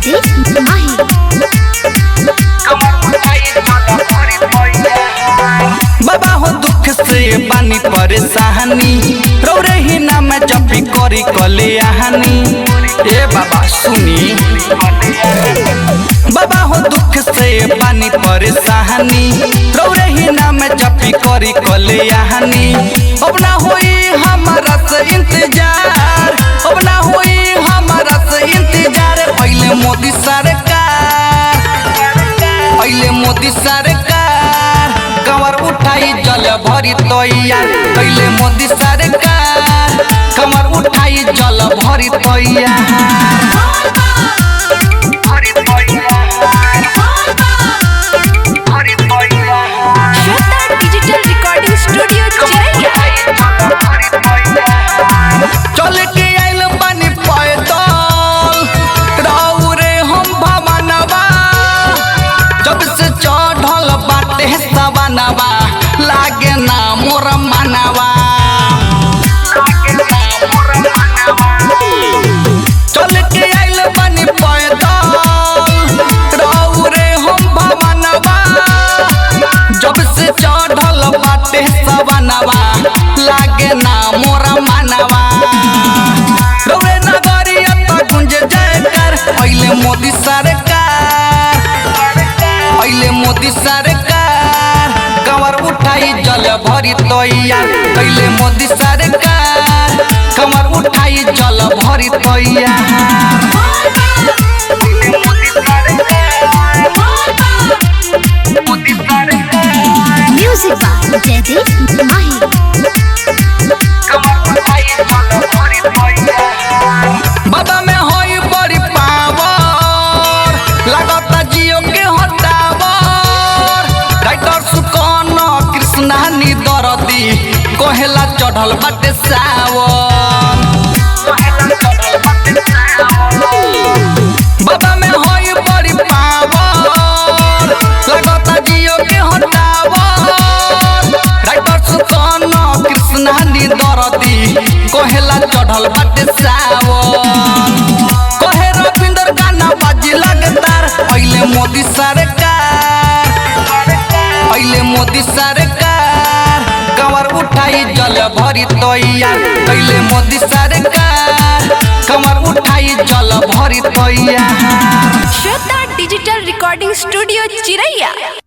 जयदीप माही बाबा हो दुख से बानी परेशानी रौरे ही नाम जपी करी कले आहानी ए बाबा सुनी बाबा हो दुख से बानी परेशानी रौरे ही नाम जपी करी कले आहानी अब ना होई हमारा से इंतजार अब ना होई हमारा से इंतजार पहले मोदी सरकार पहले मोदी सरकार कमर उठाई जल भरी तैयार पहले मोदी सरकार कमर उठाई जल भरी तैयार श्वेता डिजिटल रिकॉर्डिंग स्टूडियो चिरैया चल के आइल बानी पैदल रहू रे हम भवनवा जब से चढ़ल बाटे सवनवा लागे ना मोर मनवा चल के आइल बानी पैदल रहू रे हम भवनवा जब से चढ़ल बाटे सवनवा लागे ना मोर मनवा रौरे नगरिया त गुंज जयकर पहले मोदी सरकार पहले मोदी सरकार कमर उठाई जल भरी तैयार पहले मोदी सरकार कमर उठाई जल भरी तैयार म्यूजिक बाय जयदीप माही बाबा में होई बड़ी पावर लागता जियो के हटावर राइटर सुकन कृष्णा नी दरदी कहेला चढ़ल बाटे सावन बाबा में होई बड़ी पावर लागता जियो के हटावर राइटर सुकन कृष्णा नी दरदी कहेला चढ़ल बाटे सावन कहे रविंदर गाना बाजी लगतार पहले मोदी सरकार पहले मोदी सरकार कमर उठाई जल भरी तैयार पहले मोदी सरकार कमर उठाई जल भरी तैयार श्वेता डिजिटल रिकॉर्डिंग स्टूडियो चिरैया